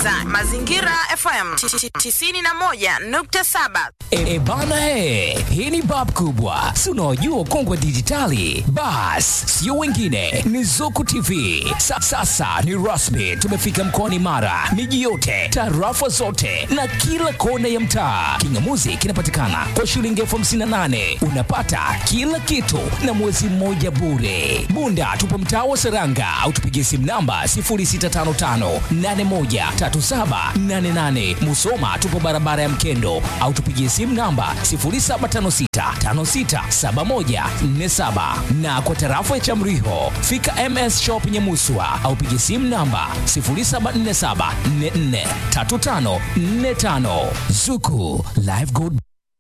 unasikiliza Mazingira FM 91.7. E, bana he, hii ni bab kubwa, si unaojua ukongwe dijitali. Bas, sio wengine, ni Zuku TV. Sa, sasa ni rasmi, tumefika mkoani Mara, miji yote, tarafa zote na kila kona ya mtaa. Kingamuzi kinapatikana kwa shilingi elfu hamsini na nane unapata kila kitu na mwezi mmoja bure. Bunda tupo mtaa wa Seranga au tupigie simu namba 0655813788. Musoma tupo barabara ya Mkendo au tupigie simu namba 0756567147 na kwa tarafa ya Chamriho fika MS Shop Nyamuswa au pigie simu namba 0747443545 Zuku Live Good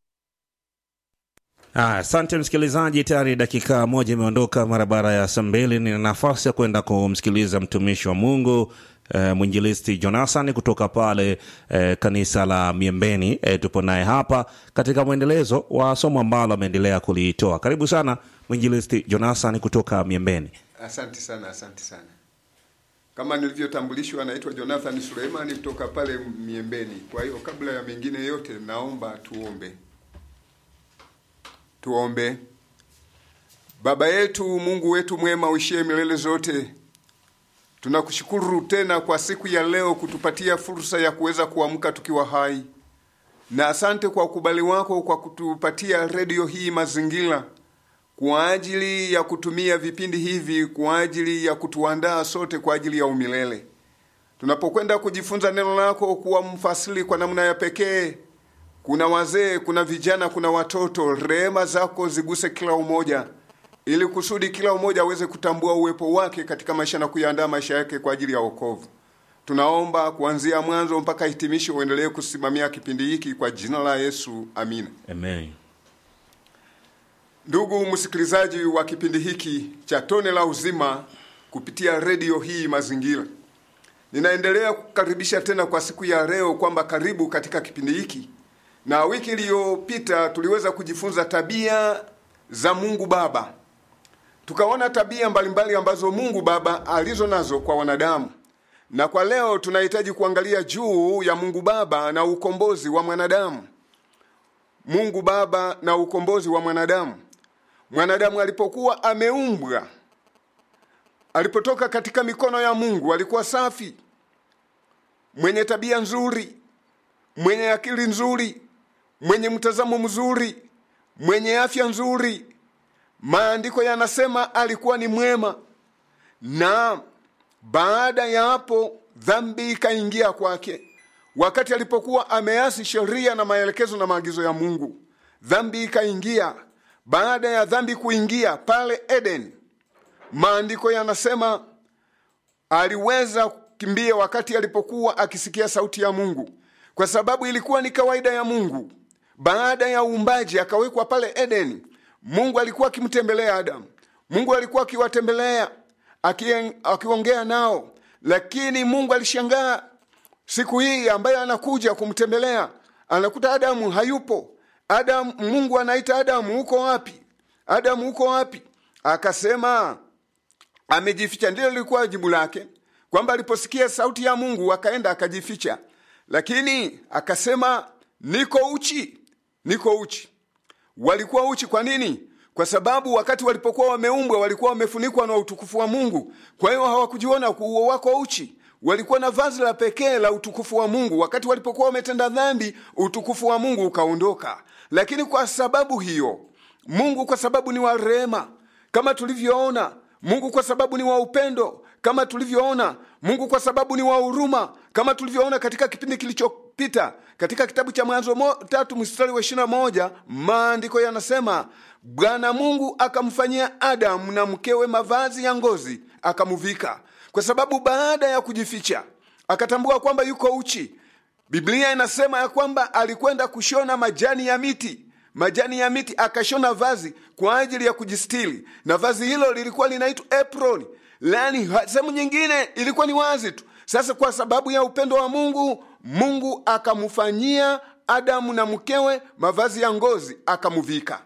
Ah, Asante msikilizaji, tayari dakika moja imeondoka mara baada ya saa mbili. Nina nafasi ya kwenda kumsikiliza mtumishi wa Mungu eh, mwinjilisti Jonathan kutoka pale eh, kanisa la Miembeni. Eh, tupo naye hapa katika mwendelezo wa somo ambalo ameendelea kulitoa. Karibu sana mwinjilisti Jonathan kutoka Miembeni. Asante sana, asante sana. Kama nilivyotambulishwa, anaitwa Jonathan Suleimani kutoka pale Miembeni. Kwa hiyo kabla ya mengine yote, naomba tuombe. Tuombe. Baba yetu, Mungu wetu mwema, uishie milele zote, tunakushukuru tena kwa siku ya leo kutupatia fursa ya kuweza kuamka tukiwa hai, na asante kwa ukubali wako kwa kutupatia redio hii Mazingira kwa ajili ya kutumia vipindi hivi kwa ajili ya kutuandaa sote kwa ajili ya umilele. Tunapokwenda kujifunza neno lako, kuwa mfasili kwa namna ya pekee kuna wazee, kuna vijana, kuna watoto. Rehema zako ziguse kila umoja, ili kusudi kila umoja aweze kutambua uwepo wake katika maisha na kuyaandaa maisha yake kwa ajili ya wokovu. Tunaomba kuanzia mwanzo mpaka hitimisho, uendelee kusimamia kipindi hiki kwa jina la Yesu, amina. Amen. Ndugu msikilizaji wa kipindi hiki cha Tone la Uzima kupitia redio hii Mazingira, ninaendelea kukaribisha tena kwa siku ya leo kwamba karibu katika kipindi hiki na wiki iliyopita tuliweza kujifunza tabia za Mungu Baba. Tukaona tabia mbalimbali ambazo Mungu Baba alizo nazo kwa wanadamu, na kwa leo tunahitaji kuangalia juu ya Mungu Baba na ukombozi wa mwanadamu. Mungu Baba na ukombozi wa mwanadamu. Mwanadamu alipokuwa ameumbwa, alipotoka katika mikono ya Mungu, alikuwa safi, mwenye tabia nzuri, mwenye akili nzuri, mwenye mtazamo mzuri, mwenye afya nzuri. Maandiko yanasema alikuwa ni mwema, na baada ya hapo dhambi ikaingia kwake. Wakati alipokuwa ameasi sheria na maelekezo na maagizo ya Mungu, dhambi ikaingia. Baada ya dhambi kuingia pale Eden, maandiko yanasema aliweza kukimbia wakati alipokuwa akisikia sauti ya Mungu kwa sababu ilikuwa ni kawaida ya Mungu. Baada ya uumbaji akawekwa pale Edeni, Mungu alikuwa akimtembelea Adamu, Mungu alikuwa akiwatembelea akiongea nao, lakini Mungu alishangaa siku hii ambayo anakuja kumtembelea, anakuta Adamu hayupo. Adamu, Mungu anaita Adamu, uko wapi? Adamu, uko wapi? Akasema amejificha. Ndilo lilikuwa jibu lake, kwamba aliposikia sauti ya Mungu akaenda akajificha lakini akasema niko uchi, niko uchi. Walikuwa uchi kwa nini? Kwa sababu wakati walipokuwa wameumbwa walikuwa wamefunikwa na utukufu wa Mungu, kwa hiyo hawakujiona kuwa wako uchi. Walikuwa na vazi la pekee la utukufu wa Mungu. Wakati walipokuwa wametenda dhambi, utukufu wa Mungu ukaondoka. Lakini kwa sababu hiyo, Mungu kwa sababu ni wa rehema, kama tulivyoona Mungu kwa sababu ni wa upendo kama tulivyoona, Mungu kwa sababu ni wa huruma kama tulivyoona katika kipindi kilichopita katika kitabu cha Mwanzo tatu mstari wa ishirini na moja maandiko yanasema Bwana Mungu akamfanyia Adamu na mkewe mavazi ya ngozi akamuvika, kwa sababu baada ya kujificha akatambua kwamba yuko uchi. Biblia inasema ya kwamba alikwenda kushona majani ya miti majani ya miti akashona vazi kwa ajili ya kujistili, na vazi hilo lilikuwa linaitwa apron, yaani sehemu nyingine ilikuwa ni wazi tu. Sasa kwa sababu ya upendo wa Mungu, Mungu akamfanyia Adamu na mkewe mavazi ya ngozi akamuvika.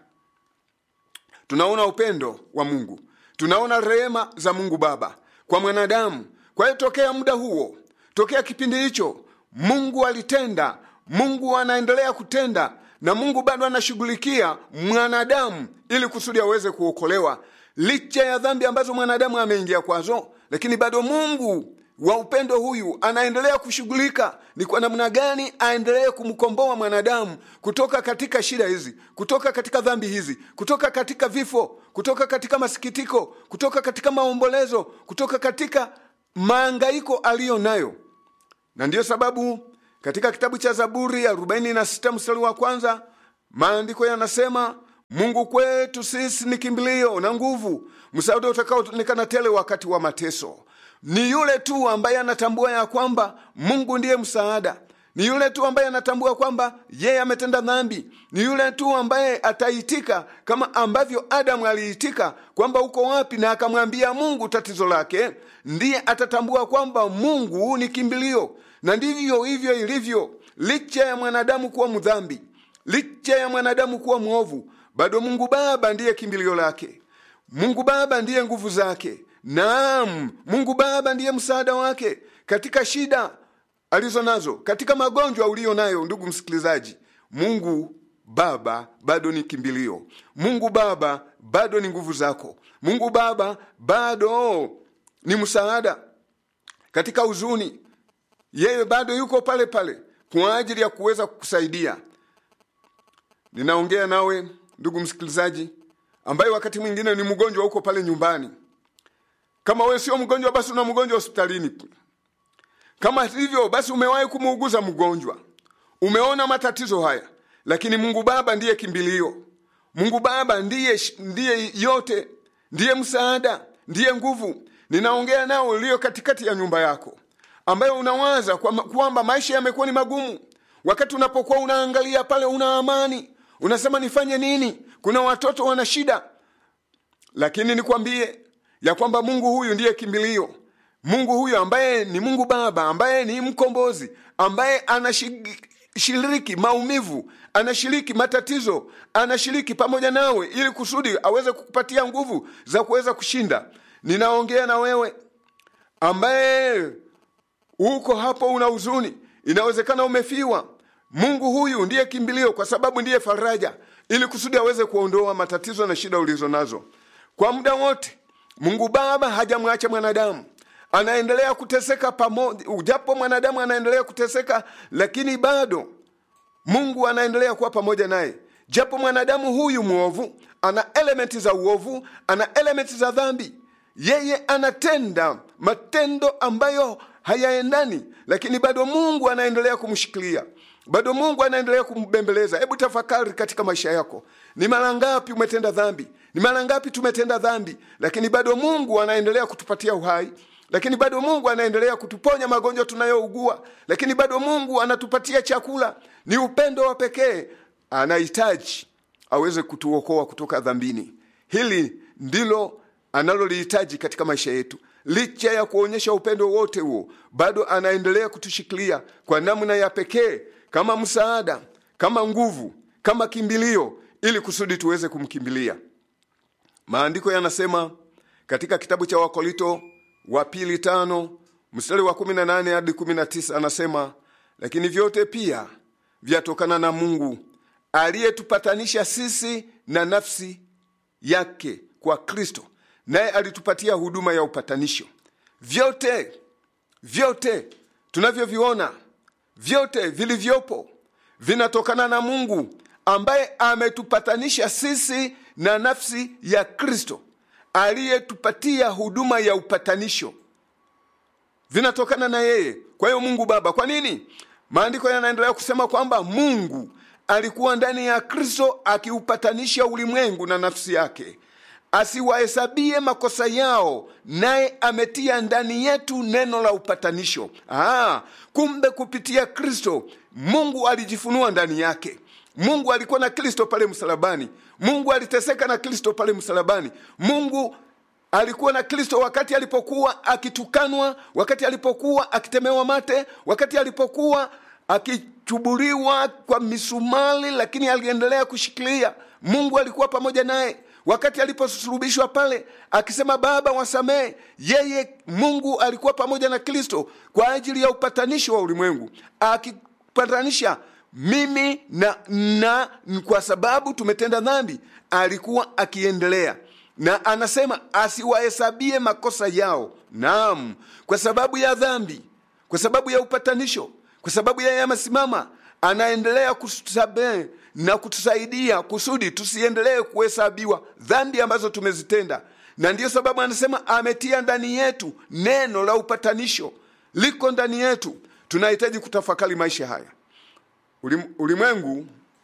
Tunaona upendo wa Mungu, tunaona rehema za Mungu Baba kwa mwanadamu. Kwa hiyo tokea muda huo, tokea kipindi hicho, mungu alitenda mungu anaendelea kutenda na mungu bado anashughulikia mwanadamu ili kusudi aweze kuokolewa licha ya dhambi ambazo mwanadamu ameingia kwazo lakini bado mungu wa upendo huyu anaendelea kushughulika ni kwa namna gani aendelee kumkomboa mwanadamu kutoka katika shida hizi kutoka katika dhambi hizi kutoka katika vifo kutoka katika masikitiko kutoka katika maombolezo kutoka katika maangaiko aliyo nayo na ndiyo sababu katika kitabu cha zaburi ya 46 mstari wa kwanza maandiko yanasema mungu kwetu sisi ni kimbilio na nguvu msaada utakaoonekana tele wakati wa mateso ni yule tu ambaye anatambua ya kwamba mungu ndiye msaada ni yule tu ambaye anatambua kwamba yeye ametenda dhambi ni yule tu ambaye ataitika kama ambavyo adamu aliitika kwamba uko wapi na akamwambia mungu tatizo lake ndiye atatambua kwamba mungu ni kimbilio na ndivyo hivyo ilivyo licha ya mwanadamu kuwa mdhambi licha ya mwanadamu kuwa mwovu bado mungu baba ndiye kimbilio lake mungu baba ndiye nguvu zake naam mungu baba ndiye msaada wake katika shida alizo nazo katika magonjwa uliyo nayo ndugu msikilizaji mungu baba bado ni kimbilio mungu baba bado ni nguvu zako mungu baba bado ni msaada katika huzuni yeye bado yuko pale pale kwa ajili ya kuweza kukusaidia ninaongea nawe ndugu msikilizaji ambaye wakati mwingine ni mgonjwa huko pale nyumbani kama wewe sio mgonjwa basi una mgonjwa hospitalini kama hivyo basi umewahi kumuuguza mgonjwa umeona matatizo haya lakini mungu baba ndiye kimbilio mungu baba ndiye ndiye yote ndiye msaada ndiye nguvu ninaongea nao ulio katikati ya nyumba yako ambayo unawaza kwamba maisha yamekuwa ni magumu wakati unapokuwa unaangalia pale una amani unasema nifanye nini kuna watoto wana shida lakini nikwambie ya kwamba mungu huyu ndiye kimbilio mungu huyu ambaye ni mungu baba ambaye ni mkombozi ambaye anashiriki maumivu anashiriki matatizo anashiriki pamoja nawe ili kusudi aweze kukupatia nguvu za kuweza kushinda ninaongea na wewe ambaye uko hapo una huzuni inawezekana umefiwa mungu huyu ndiye kimbilio kwa sababu ndiye faraja ili kusudi aweze kuondoa matatizo na shida ulizo nazo kwa muda wote mungu baba hajamwacha mwanadamu anaendelea kuteseka pamoja japo mwanadamu anaendelea kuteseka lakini bado mungu anaendelea kuwa pamoja naye japo mwanadamu huyu mwovu ana elementi za uovu ana elementi za dhambi yeye anatenda matendo ambayo hayaendani lakini bado mungu anaendelea kumshikilia bado mungu anaendelea kumbembeleza hebu tafakari katika maisha yako ni mara ngapi umetenda dhambi ni mara ngapi tumetenda dhambi lakini bado mungu anaendelea kutupatia uhai lakini bado mungu anaendelea kutuponya magonjwa tunayougua lakini bado mungu anatupatia chakula ni upendo wa pekee anahitaji aweze kutuokoa kutoka dhambini hili ndilo analolihitaji katika maisha yetu licha ya kuonyesha upendo wote huo bado anaendelea kutushikilia kwa namna ya pekee kama msaada kama nguvu kama kimbilio ili kusudi tuweze kumkimbilia maandiko yanasema katika kitabu cha wakolito wa pili tano mstari wa 18 hadi 19 anasema lakini vyote pia vyatokana na mungu aliyetupatanisha sisi na nafsi yake kwa kristo naye alitupatia huduma ya upatanisho vyote vyote tunavyoviona vyote vilivyopo vinatokana na mungu ambaye ametupatanisha sisi na nafsi ya kristo aliyetupatia huduma ya upatanisho vinatokana na yeye kwa hiyo mungu baba kwa nini maandiko yanaendelea kusema kwamba mungu alikuwa ndani ya kristo akiupatanisha ulimwengu na nafsi yake asiwahesabie makosa yao naye ametia ndani yetu neno la upatanisho Aa, kumbe kupitia kristo mungu alijifunua ndani yake mungu alikuwa na kristo pale msalabani mungu aliteseka na kristo pale msalabani mungu alikuwa na kristo wakati alipokuwa akitukanwa wakati alipokuwa akitemewa mate wakati alipokuwa akichubuliwa kwa misumali lakini aliendelea kushikilia mungu alikuwa pamoja naye wakati aliposulubishwa pale akisema baba wasamehe yeye mungu alikuwa pamoja na kristo kwa ajili ya upatanisho wa ulimwengu akipatanisha mimi na, na kwa sababu tumetenda dhambi alikuwa akiendelea na anasema asiwahesabie makosa yao naam kwa sababu ya dhambi kwa sababu ya upatanisho kwa sababu yeye amesimama anaendelea kutusamehe na kutusaidia kusudi tusiendelee kuhesabiwa dhambi ambazo tumezitenda na ndiyo sababu anasema ametia ndani yetu neno la upatanisho liko ndani yetu tunahitaji kutafakari maisha haya Ulim, ulimwengu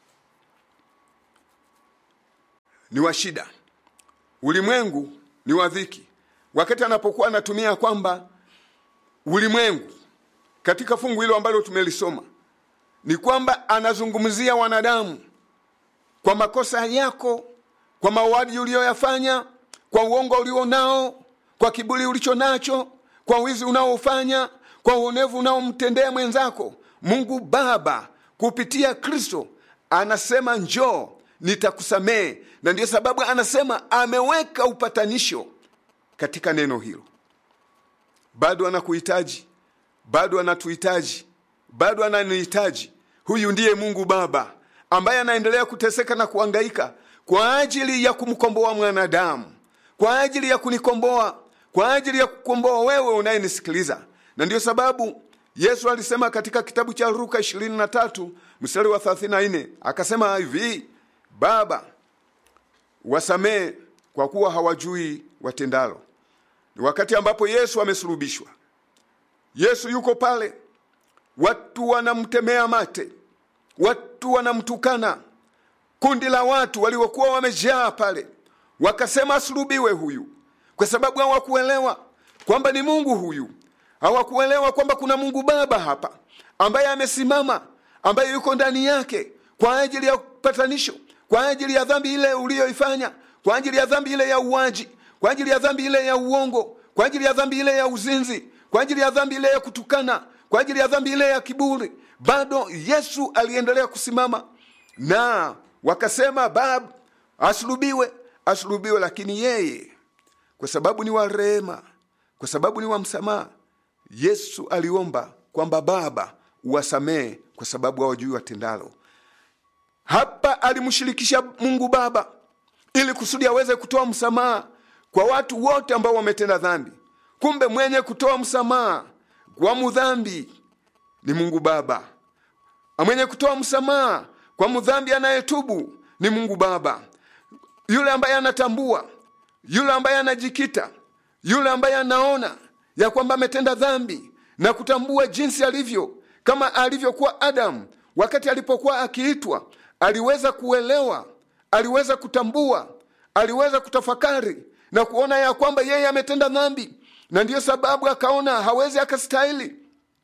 ni wa shida ulimwengu ni wa dhiki wakati anapokuwa anatumia kwamba ulimwengu katika fungu hilo ambalo tumelisoma ni kwamba anazungumzia wanadamu kwa makosa yako kwa mauaji uliyoyafanya kwa uongo ulio nao kwa kiburi ulicho nacho kwa wizi unaofanya kwa uonevu unaomtendea mwenzako mungu baba kupitia kristo anasema njoo nitakusamehe na ndiyo sababu anasema ameweka upatanisho katika neno hilo bado anakuhitaji bado anatuhitaji bado ananihitaji huyu ndiye mungu baba ambaye anaendelea kuteseka na kuangaika kwa ajili ya kumkomboa mwanadamu kwa ajili ya kunikomboa kwa ajili ya kukomboa wewe unayenisikiliza na ndiyo sababu yesu alisema katika kitabu cha luka 23 mstari wa 34 akasema hivi baba wasamehe kwa kuwa hawajui watendalo ni wakati ambapo yesu amesulubishwa yesu yuko pale watu wanamtemea mate watu wanamtukana kundi la watu waliokuwa wamejaa pale wakasema asulubiwe huyu kwa sababu hawakuelewa kwamba ni mungu huyu hawakuelewa kwamba kuna mungu baba hapa ambaye amesimama ambaye yuko ndani yake kwa ajili ya upatanisho kwa ajili ya dhambi ile uliyoifanya kwa ajili ya dhambi ile ya uwaji kwa ajili ya dhambi ile ya uongo kwa ajili ya dhambi ile ya uzinzi kwa ajili ya dhambi ile ya kutukana kwa ajili ya dhambi ile ya kiburi bado yesu aliendelea kusimama na wakasema bab asulubiwe asulubiwe lakini yeye kwa sababu ni wa rehema kwa sababu ni wa msamaha yesu aliomba kwamba baba uwasamehe kwa sababu hawajui watendalo hapa alimshirikisha mungu baba ili kusudi aweze kutoa msamaha kwa watu wote ambao wametenda dhambi kumbe mwenye kutoa msamaha kwa mudhambi ni mungu baba mwenye kutoa msamaha kwa mdhambi anayetubu ni mungu baba yule ambaye anatambua yule ambaye anajikita yule ambaye anaona ya kwamba ametenda dhambi na kutambua jinsi alivyo kama alivyokuwa adamu wakati alipokuwa akiitwa aliweza kuelewa aliweza kutambua aliweza kutafakari na kuona ya kwamba yeye ametenda dhambi na ndiyo sababu akaona hawezi akastahili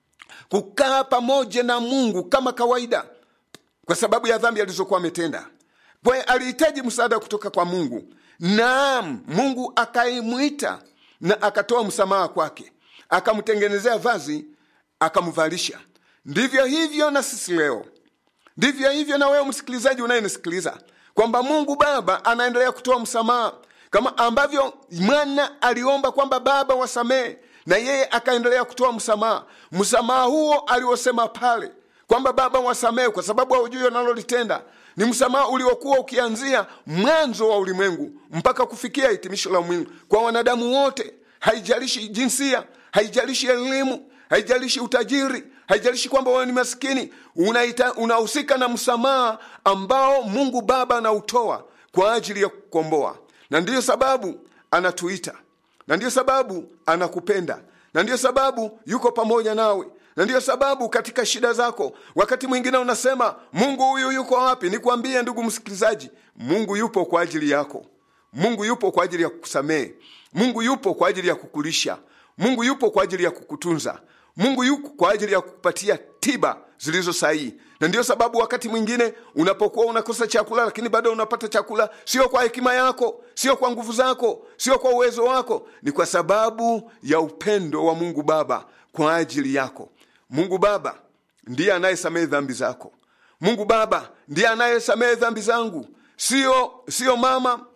kukaa pamoja na mungu kama kawaida kwa sababu ya dhambi alizokuwa ametenda kwaye alihitaji msaada kutoka kwa mungu naam mungu akaimwita na akatoa msamaha kwake akamtengenezea vazi akamvalisha ndivyo hivyo na sisi leo ndivyo hivyo na wewe msikilizaji unayenisikiliza kwamba mungu baba anaendelea kutoa msamaha kama ambavyo mwana aliomba kwamba baba wasamehe na yeye akaendelea kutoa msamaha msamaha huo aliosema pale kwamba baba wasamehe kwa sababu haujui wanalolitenda ni msamaha uliokuwa ukianzia mwanzo wa ulimwengu mpaka kufikia hitimisho la ulimwengu kwa wanadamu wote haijalishi jinsia haijalishi elimu haijalishi utajiri haijalishi kwamba wewe ni maskini unahusika na msamaha ambao mungu baba anautoa kwa ajili ya kukomboa na ndiyo sababu anatuita na ndiyo sababu anakupenda na ndiyo sababu yuko pamoja nawe na ndiyo sababu katika shida zako wakati mwingine unasema mungu huyu yuko wapi nikwambie ndugu msikilizaji mungu yupo kwa ajili yako mungu yupo kwa ajili ya kukusamehe mungu yupo kwa ajili ya kukulisha mungu yupo kwa ajili ya kukutunza mungu yuko kwa ajili ya kukupatia tiba zilizo sahihi na ndiyo sababu wakati mwingine unapokuwa unakosa chakula lakini bado unapata chakula sio kwa hekima yako sio kwa nguvu zako sio kwa uwezo wako ni kwa sababu ya upendo wa mungu baba kwa ajili yako mungu baba ndiye anayesamehe dhambi zako mungu baba ndiye anayesamehe dhambi zangu sio sio mama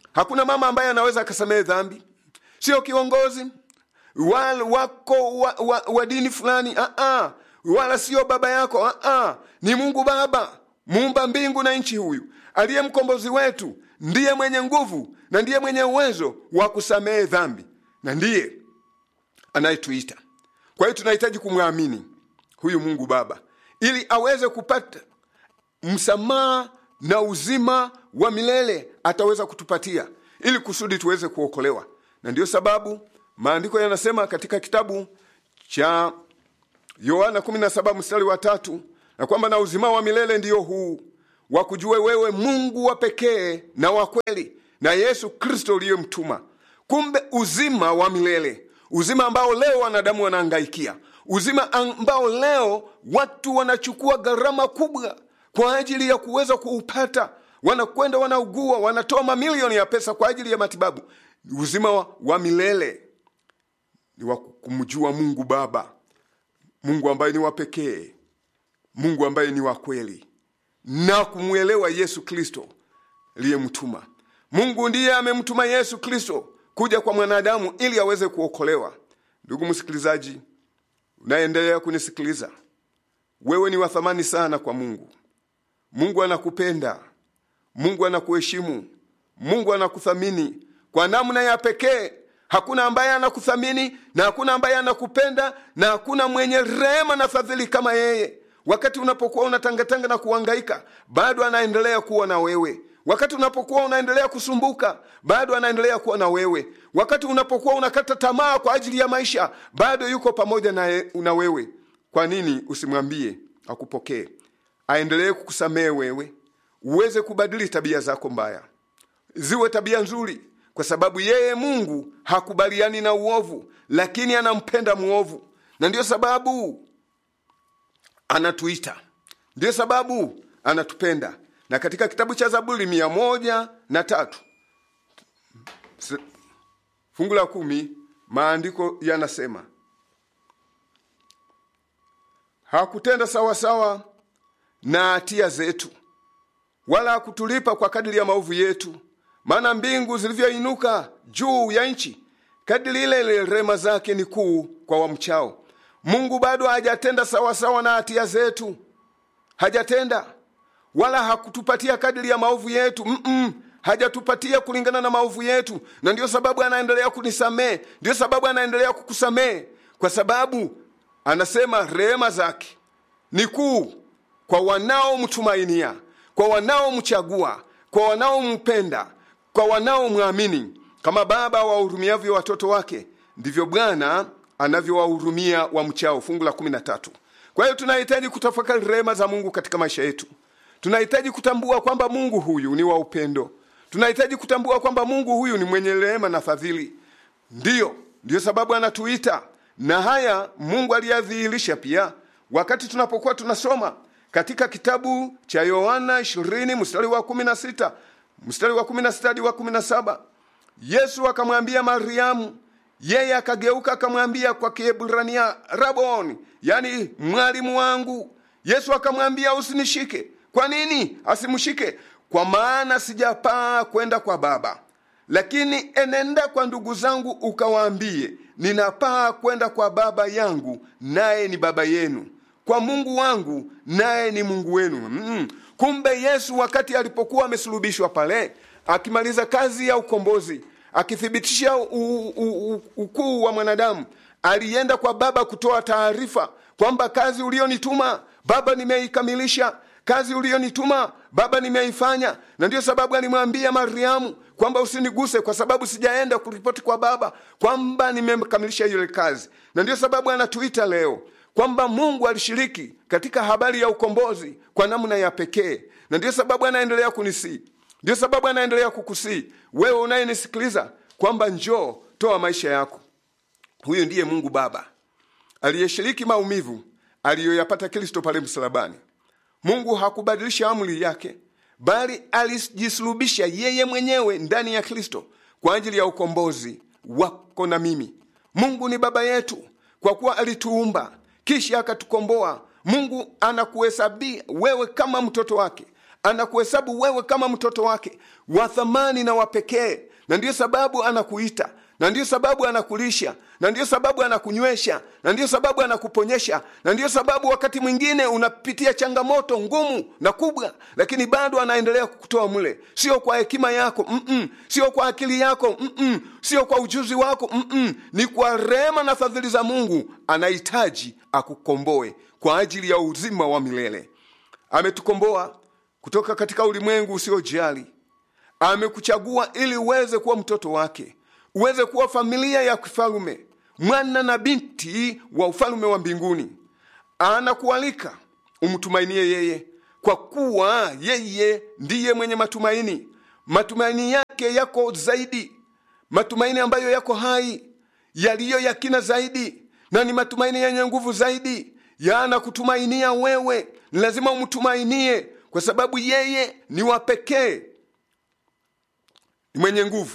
hakuna mama ambaye anaweza akasamehe dhambi sio kiongozi wala wako wa, wa, wa dini fulani uh-uh. wala sio baba yako uh-uh. ni mungu baba muumba mbingu na nchi huyu aliye mkombozi wetu ndiye mwenye nguvu na ndiye mwenye uwezo wa kusamehe dhambi na ndiye anayetuita kwa hiyo tunahitaji kumwamini huyu mungu baba ili aweze kupata msamaha na uzima wa milele ataweza kutupatia ili kusudi tuweze kuokolewa na ndiyo sababu maandiko yanasema katika kitabu cha yohana 17 mstari wa tatu na kwamba na uzima wa milele ndiyo huu wa kujue wewe mungu wa pekee na wa kweli na yesu kristo uliyemtuma kumbe uzima wa milele uzima ambao leo wanadamu wanaangaikia uzima ambao leo watu wanachukua gharama kubwa kwa ajili ya kuweza kuupata wanakwenda wanaugua wanatoa mamilioni ya pesa kwa ajili ya matibabu uzima wa, wa milele ni wa kumjua mungu baba mungu ambaye ni wa pekee mungu ambaye ni wa kweli na kumwelewa yesu kristo aliyemtuma mungu ndiye amemtuma yesu kristo kuja kwa mwanadamu ili aweze kuokolewa ndugu msikilizaji unaendelea kunisikiliza wewe ni wa thamani sana kwa mungu mungu anakupenda mungu anakuheshimu mungu anakuthamini kwa namna ya pekee hakuna ambaye anakuthamini na hakuna ambaye anakupenda na hakuna mwenye rehema na fadhili kama yeye wakati unapokuwa unatangatanga na kuhangaika bado anaendelea kuwa na wewe wakati unapokuwa unaendelea kusumbuka bado anaendelea kuwa na wewe wakati unapokuwa unakata tamaa kwa ajili ya maisha bado yuko pamoja na, na wewe kwa nini usimwambie akupokee aendelee kukusamehe wewe uweze kubadili tabia zako mbaya ziwe tabia nzuri kwa sababu yeye mungu hakubaliani na uovu lakini anampenda mwovu na ndiyo sababu anatuita ndiyo sababu anatupenda na katika kitabu cha zaburi mia moja na tatu fungu la kumi maandiko yanasema hakutenda sawasawa na hatia zetu wala hakutulipa kwa kadiri ya maovu yetu maana mbingu zilivyoinuka juu ya nchi kadiri ile ile rema zake ni kuu kwa wamchao mungu bado hajatenda sawasawa na hatia zetu hajatenda wala hakutupatia kadiri ya maovu yetu Mm-mm. hajatupatia kulingana na maovu yetu na ndiyo sababu anaendelea kunisamehe ndiyo sababu anaendelea kukusamehe kwa sababu anasema rehema zake ni kuu kwa wanaomtumainia kwa wanaomchagua kwa wanaompenda kwa wanaomwamini kama baba wahurumiavyo watoto wake ndivyo bwana anavyowahurumia wamchao fungu la kumi na tatu kwa hiyo tunahitaji kutafakari rehema za mungu katika maisha yetu tunahitaji kutambua kwamba mungu huyu ni wa upendo tunahitaji kutambua kwamba mungu huyu ni mwenye rehema na fadhili ndiyo ndiyo sababu anatuita na haya mungu aliyadhihirisha pia wakati tunapokuwa tunasoma katika kitabu cha yohana 20 mstari wa 16 mstari wa 16 hadi wa 17 yesu akamwambia mariamu yeye akageuka akamwambia kwa kiebrania raboni yani mwalimu wangu yesu akamwambia usinishike kwa nini asimshike kwa maana sijapaa kwenda kwa baba lakini enenda kwa ndugu zangu ukawaambie ninapaa kwenda kwa baba yangu naye ni baba yenu kwa mungu wangu naye ni mungu wenu mm. kumbe yesu wakati alipokuwa amesulubishwa pale akimaliza kazi ya ukombozi akithibitisha ukuu wa mwanadamu alienda kwa baba kutoa taarifa kwamba kazi ulionituma baba nimeikamilisha kazi uliyonituma baba nimeifanya na ndiyo sababu alimwambia mariamu kwamba usiniguse kwa sababu sijaenda kuripoti kwa baba kwamba nimekamilisha ile kazi na ndiyo sababu anatuita leo kwamba mungu alishiriki katika habari ya ukombozi kwa namna ya pekee na ndiyo sababu anaendelea kunisii ndiyo sababu anaendelea kukusii wewe unayenisikiliza kwamba njoo toa maisha yako huyu ndiye mungu baba aliyeshiriki maumivu aliyoyapata kristo pale msalabani mungu hakubadilisha amri yake bali alijisulubisha yeye mwenyewe ndani ya kristo kwa ajili ya ukombozi wako na mimi mungu ni baba yetu kwa kuwa alituumba kisha akatukomboa mungu anakuhesabia wewe kama mtoto wake anakuhesabu wewe kama mtoto wake wa thamani na wa pekee na ndiyo sababu anakuita na ndiyo sababu anakulisha na ndiyo sababu anakunywesha na ndiyo sababu anakuponyesha na ndiyo sababu wakati mwingine unapitia changamoto ngumu na kubwa lakini bado anaendelea kukutoa mle sio kwa hekima yako mm-mm. sio kwa akili yako mm-mm. sio kwa ujuzi wako mm-mm. ni kwa rehema na fadhili za mungu anahitaji akukomboe kwa ajili ya uzima wa milele ametukomboa kutoka katika ulimwengu usiojali amekuchagua ili uweze kuwa mtoto wake uweze kuwa familia ya kifalume mwana na binti wa ufalume wa mbinguni anakualika umtumainie yeye kwa kuwa yeye ndiye mwenye matumaini matumaini yake yako zaidi matumaini ambayo yako hai yaliyo yakina zaidi na ni matumaini yenye nguvu zaidi yanakutumainia wewe ni lazima umtumainie kwa sababu yeye ni wa pekee ni mwenye nguvu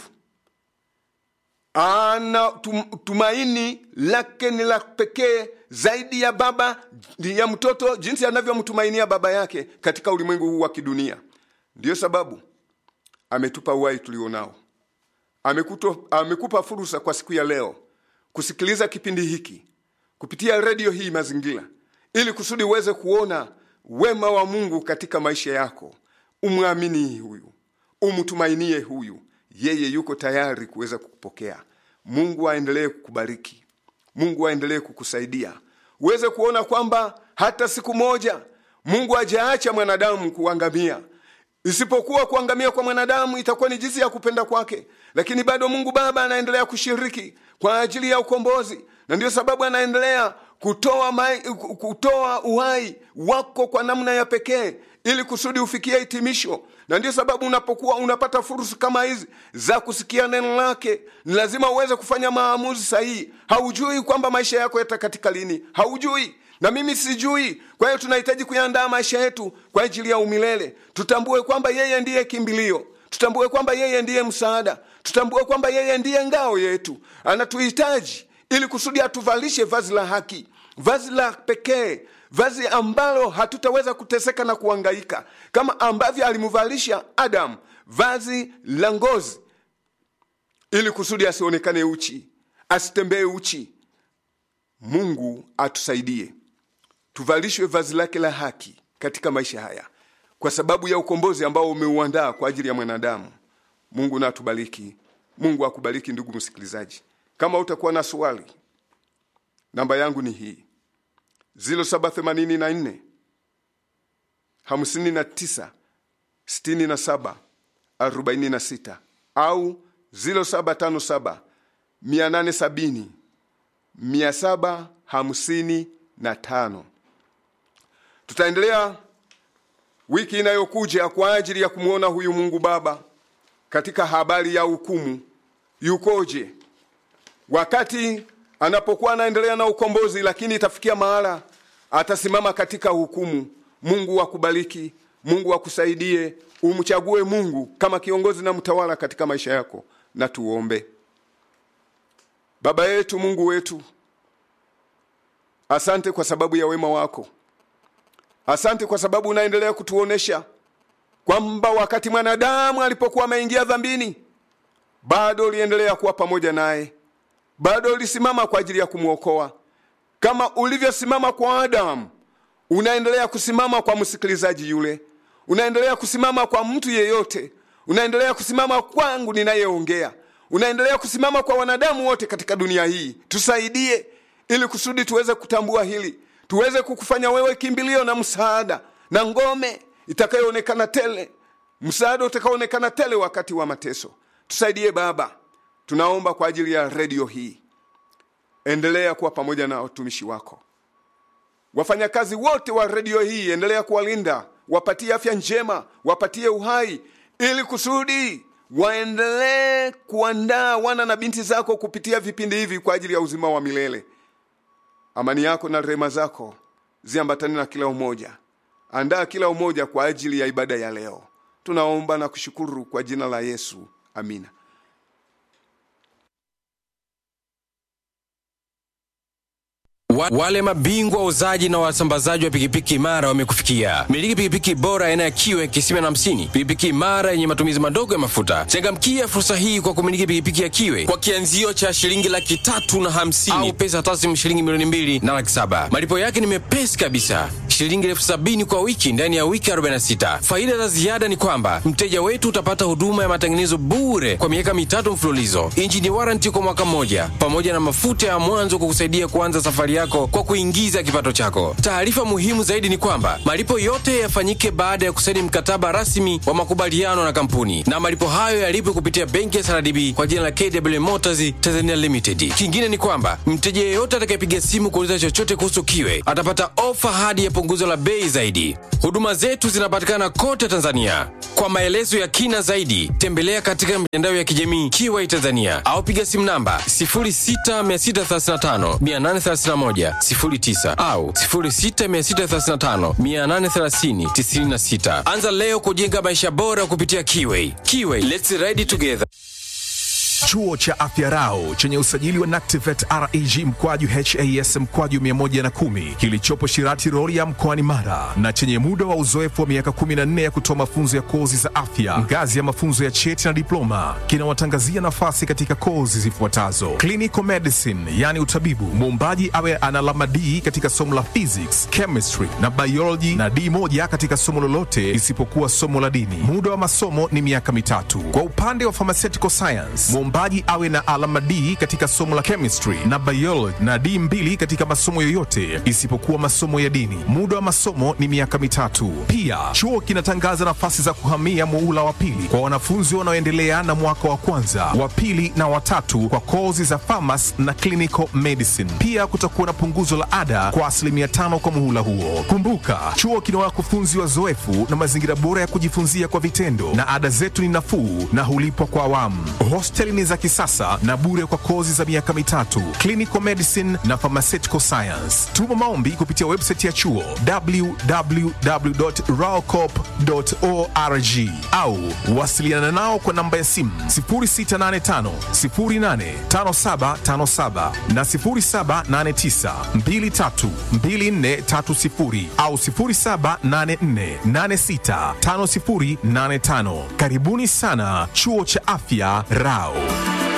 ana tum, tumaini lake ni la pekee zaidi ya baba ya mtoto jinsi anavyomtumainia baba yake katika ulimwengu huu wa kidunia ndiyo sababu ametupa uhai tulionao Amekuto, amekupa fursa kwa siku ya leo kusikiliza kipindi hiki kupitia redio hii mazingira ili kusudi uweze kuona wema wa mungu katika maisha yako umwamini huyu umtumainie huyu yeye yuko tayari kuweza kukupokea mungu aendelee kukubariki mungu aendelee kukusaidia uweze kuona kwamba hata siku moja mungu hajaacha mwanadamu kuangamia isipokuwa kuangamia kwa mwanadamu itakuwa ni jinsi ya kupenda kwake lakini bado mungu baba anaendelea kushiriki kwa ajili ya ukombozi na ndiyo sababu anaendelea kutoa, mai, kutoa uhai wako kwa namna ya pekee ili kusudi ufikie hitimisho na ndiyo sababu unapokuwa unapata fursa kama hizi za kusikia neno lake ni lazima uweze kufanya maamuzi sahihi haujui kwamba maisha yako yatakatika lini haujui na mimi sijui kwa hiyo tunahitaji kuyaandaa maisha yetu kwa ajili ya umilele tutambue kwamba yeye ndiye kimbilio tutambue kwamba yeye ndiye msaada tutambue kwamba yeye ndiye ngao yetu anatuhitaji ili kusudi atuvalishe vazi la haki vazi la pekee vazi ambalo hatutaweza kuteseka na kuangaika kama ambavyo alimvalisha adamu vazi la ngozi ili kusudi asionekane uchi asitembee uchi mungu atusaidie tuvalishwe vazi lake la haki katika maisha haya kwa sababu ya ukombozi ambao umeuandaa kwa ajili ya mwanadamu mungu na atubariki mungu akubariki ndugu msikilizaji kama utakuwa na swali namba yangu ni hii 0784 59 67 46 au 0757 870 755 tutaendelea wiki inayokuja kwa ajili ya kumwona huyu mungu baba katika habari ya hukumu yukoje wakati anapokuwa anaendelea na ukombozi lakini itafikia mahala atasimama katika hukumu mungu akubariki mungu akusaidie umchague mungu kama kiongozi na mtawala katika maisha yako na tuombe baba yetu mungu wetu asante kwa sababu ya wema wako asante kwa sababu unaendelea kutuonesha kwamba wakati mwanadamu alipokuwa ameingia dhambini bado uliendelea kuwa pamoja naye bado ulisimama kwa ajili ya kumwokoa kama ulivyosimama kwa adamu unaendelea kusimama kwa msikilizaji yule unaendelea kusimama kwa mtu yeyote unaendelea kusimama kwangu ninayeongea unaendelea kusimama kwa wanadamu wote katika dunia hii tusaidie ili kusudi tuweze kutambua hili tuweze kukufanya wewe kimbilio na msaada na ngome itakayoonekana tele msaada utakaoonekana tele wakati wa mateso tusaidie baba tunaomba kwa ajili ya redio hii endelea kuwa pamoja na watumishi wako wafanyakazi wote wa redio hii endelea kuwalinda wapatie afya njema wapatie uhai ili kusudi waendelee kuandaa wana na binti zako kupitia vipindi hivi kwa ajili ya uzima wa milele amani yako na rehema zako ziambatane na kila umoja andaa kila umoja kwa ajili ya ibada ya leo tunaomba na kushukuru kwa jina la yesu amina Wa, wale mabingwa wauzaji na wasambazaji wa pikipiki imara wamekufikia. Miliki pikipiki bora aina ya kiwe kisima na hamsini, pikipiki imara yenye matumizi madogo ya mafuta. Changamkia fursa hii kwa kumiliki pikipiki ya kiwe kwa kianzio cha shilingi laki tatu na hamsini au pesa taslimu shilingi milioni mbili na laki saba. Malipo yake ni mepesi kabisa, shilingi elfu sabini kwa wiki ndani ya wiki 46. Faida za ziada ni kwamba mteja wetu utapata huduma ya matengenezo bure kwa miaka mitatu mfululizo, injini waranti kwa mwaka mmoja, pamoja na mafuta ya mwanzo kukusaidia kuanza safari yako kwa kuingiza kipato chako. Taarifa muhimu zaidi ni kwamba malipo yote yafanyike baada ya kusaini mkataba rasmi wa makubaliano na kampuni, na malipo hayo yalipwe kupitia benki ya CRDB kwa jina la KW Motors Tanzania Limited. Kingine ni kwamba mteja yeyote atakayepiga simu kuuliza chochote kuhusu kiwe atapata ofa hadi ya punguzo la bei zaidi. Huduma zetu zinapatikana kote Tanzania. Kwa maelezo ya kina zaidi, tembelea katika mitandao ya kijamii Kiwai Tanzania au piga simu namba 0663583109 au 0663583096. Anza leo kujenga maisha bora kupitia Kiwai. Kiwai, let's ride together. Chuo cha Afya Rau chenye usajili wa NACTIVET REG mkwaju HAS mkwaju 110 kilichopo Shirati Rorya mkoani Mara na chenye muda wa uzoefu wa miaka 14 ya kutoa mafunzo ya kozi za afya ngazi ya mafunzo ya cheti na diploma kinawatangazia nafasi katika kozi zifuatazo: clinical medicine, yani utabibu, muombaji awe ana alama D katika somo la physics, chemistry na biology na D moja katika somo lolote isipokuwa somo la dini. Muda wa masomo ni miaka mitatu. Kwa upande wa pharmaceutical science, mwombaji awe na alama D katika somo la chemistry na biology na D mbili katika masomo yoyote isipokuwa masomo ya dini. Muda wa masomo ni miaka mitatu. Pia chuo kinatangaza nafasi za kuhamia muula wa pili kwa wanafunzi wanaoendelea na mwaka wa kwanza, wa pili na watatu kwa kozi za pharmacy na clinical medicine. Pia kutakuwa na punguzo la ada kwa asilimia tano kwa muhula huo. Kumbuka, chuo kina wakufunzi wazoefu na mazingira bora ya kujifunzia kwa vitendo, na ada zetu ni nafuu na hulipwa kwa awamu. Hosteli ni za kisasa na bure kwa kozi za miaka mitatu, clinical medicine na pharmaceutical science. Tuma maombi kupitia website ya chuo www.raocop.org au wasiliana nao kwa namba ya simu 0685 085757 na 0789 232430 au 0784865085. Karibuni sana chuo cha afya Rao.